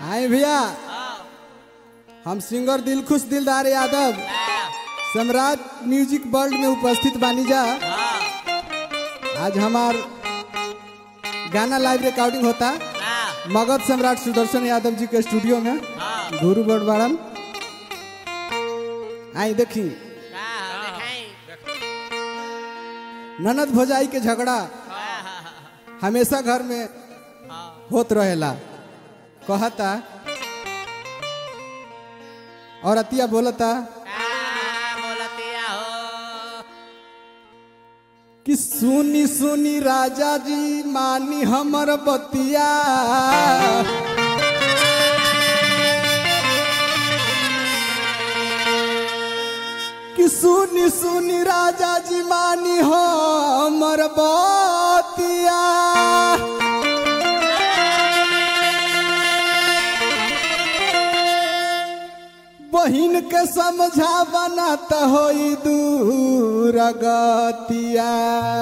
आए भैया हम सिंगर दिलखुश दिलदार यादव सम्राट म्यूजिक वर्ल्ड में उपस्थित बानी जा आज हमार गाना लाइव रिकॉर्डिंग होता मगध सम्राट सुदर्शन यादव जी के स्टूडियो में गुरु बड़वाड़न आई देखी ननद भोजाई के झगड़ा हमेशा घर में होत रहेला कहता और अतिया बोलता कि सुनी सुनी राजा जी मानी हमर बतिया कि सुनी सुनी राजा जी मानी हमर बतिया बहिन के समझा बनात होई दूर गतिया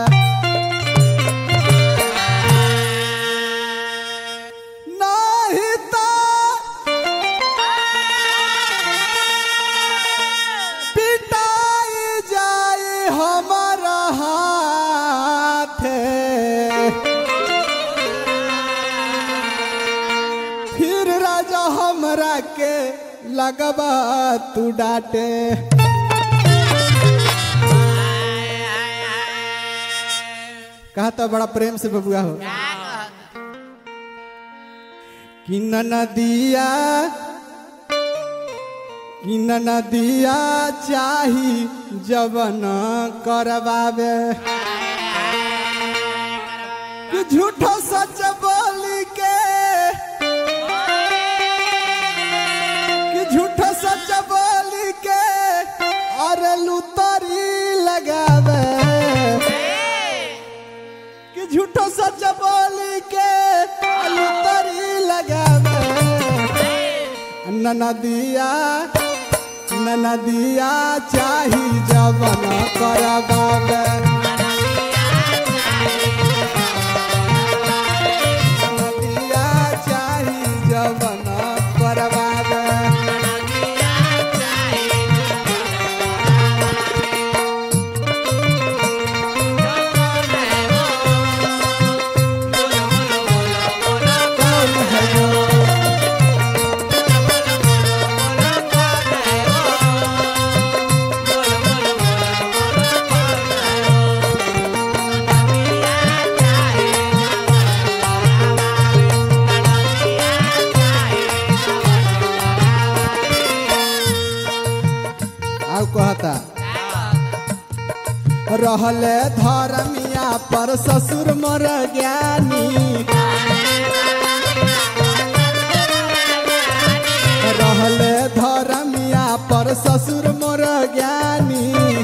नहीं तो पिटाई जाए हमारा हाथ फिर राजा हमरा के लगबा तू डांटे कहा तो बड़ा प्रेम से बबुआ हो कि नदिया कि नदिया चाही जवन करवावे कि झूठो सच बोली के कि झूठो सच बोली के और लुतरी लगावे कि झूठो सच बोली के लुतरी लगावे नदिया नदिया चाही जवन करवावे नदिया चाही जवन करवावे कौन है जो आउ कहता रहले धर्मिया पर ससुर मर ज्ञानी रहले धर्मिया पर ससुर मोर ज्ञानी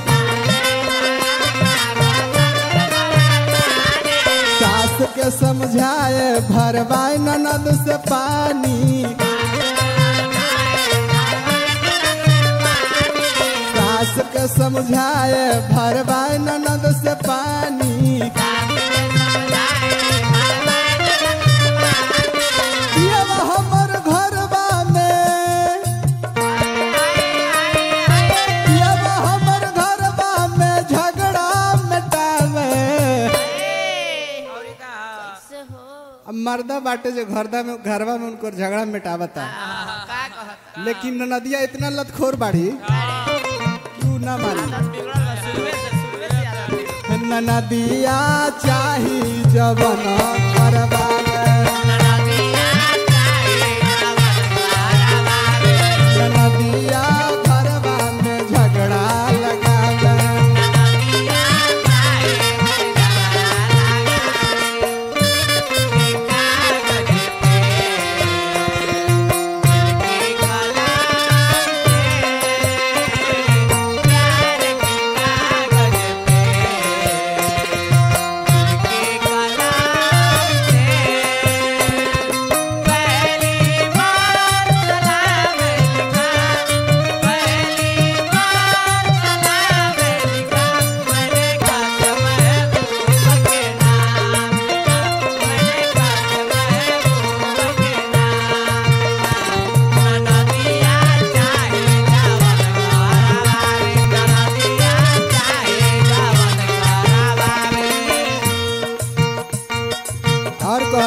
सास के समझाए भरवाए ननद से पानी सास के समझाए भरवाए ननद से पानी ये हमर घरबा में ये हमर घरबा में झगड़ा मिटावे अब मर्दा बाटे जो घरदा में घरवा में उनको झगड़ा मिटावता लेकिन नदिया इतना लतखोर बाढ़ी तू ना मानी नदिया चाही जवन करवावे नदिया घरवा में झगड़ा लगावे Yeah.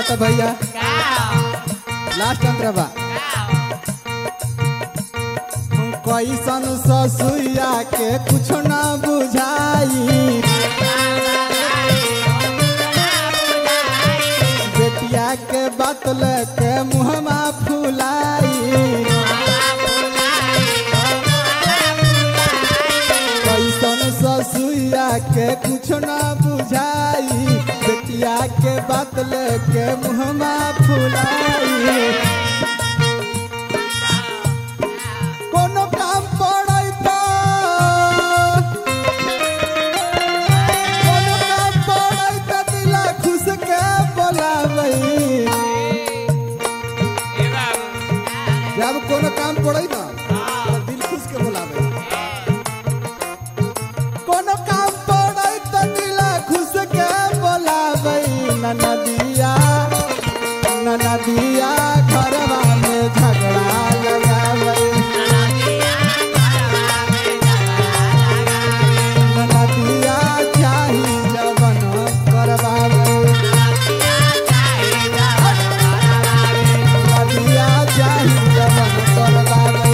कहता भैया लास्ट अंतरा बा कैसन ससुया के कुछ ना बुझाई बेटिया के बात लेके मुहमा फुलाई कैसन ससुया के कुछ ना बुझाई बेटिया के बात लेके मुहमा फुलाई कोनो काम पड़ै त कोनो काम पड़ै त दिला खुश के बोलाबै जब कोनो काम पड़ै न त दिल खुश के बोलाबै कोनो काम पड़ै त दिला खुश के बोलाबै ननदिया ननदिया घरवा में झगड़ा लगाबै ननदिया चाही जवन करवावे ननदिया चाही जवन करवावे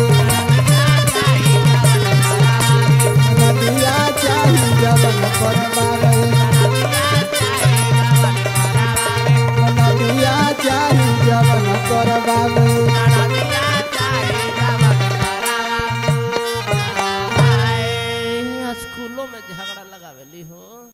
ननदिया चाही जवन करवावे ननदिया चाही जवन करवावे स्कूलों में झगड़ा लगावेली हो